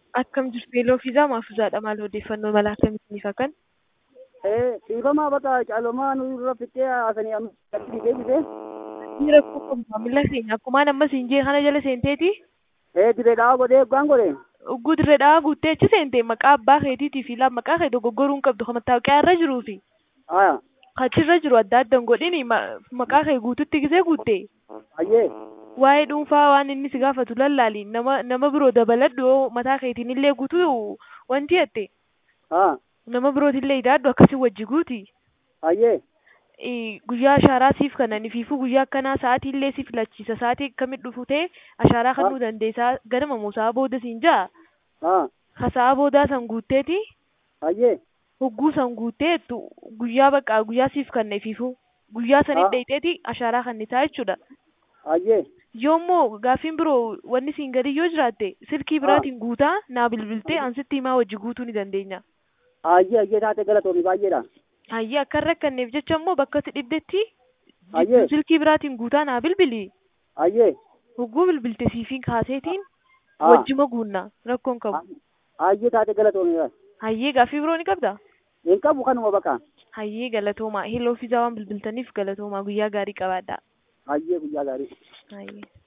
Akkam jirtu yeeloo fiizaa maafuuzaadha maal odeeffannoo mala akkamiitiif akkan? Eh, dhiifamaa bakka caalomaa nu irra fittee haasanii amma deebisee. Ni rakkoo qabu maamila keenya akkumaan amma siin jee kana jala seenteeti Eh, dirree dhahaa godhee eeggaan godhe. ugguu dirree dhahaa guuttee achi seente maqaa abbaa keetiitii fi laaf maqaa kee dogoggoruu hin qabdu kan mattaawaqaa irra jiruu fi Aya, achirra jiru adda addan godhini maqaa kee guututti gisee guutte ayyee. waa'ee dhuunfaa waan inni si gaafatu lallaali nama nama biroo dabaladhu yoo mataa keetiin illee guutuu wanti hatte Haa, nama birootillee idaadhu akkasii wajji guuti. ayyee. Eh, guyyaa ashaaraa siif kanani fiifuu guyyaa akkanaa sa'aatii illee si filachiisa sa'aatii akkamit dhufu ta'e ashaaraa Ah. kennuu dandeessaa ganama moo sa'a booda siin jaa Haa, ka sa'a boodaa san guutteeti ayyee. hogguu san guutteettu guyyaa baqqaa guyyaa siif kanne fiifuu guyyaa sanit Ah. dheeyxeeti ashaaraa kannisaa jechuudha Ayyee. yoommoo gaaffiin biroo wanni siin gadi yoo jiraatte silkii biraatiin guutaa naa bilbiltee ansitti himaa wajji guutuu ni dandeenya Ayyee, ayyee taate galatoomi baay'eedha. hayyee akka hin rakkanneef jecha immoo bakka si dhibdetti Hayyee. silkii biraatiin guutaa naa bilbili Ayyee. hogguu bilbilte siifiin kaaseetiin Ah. wajjima guunnaa rakkoon qabu Ayyee taate galatoomi. hayyee gaaffii biroo ni qabda Hin qabu kanuma bakka. hayyee galatoomaa heloo fiizaa waan bilbiltaniif galatoomaa guyyaa gaarii qabaadhaa Ayyee guyyaa gaarii. hayyee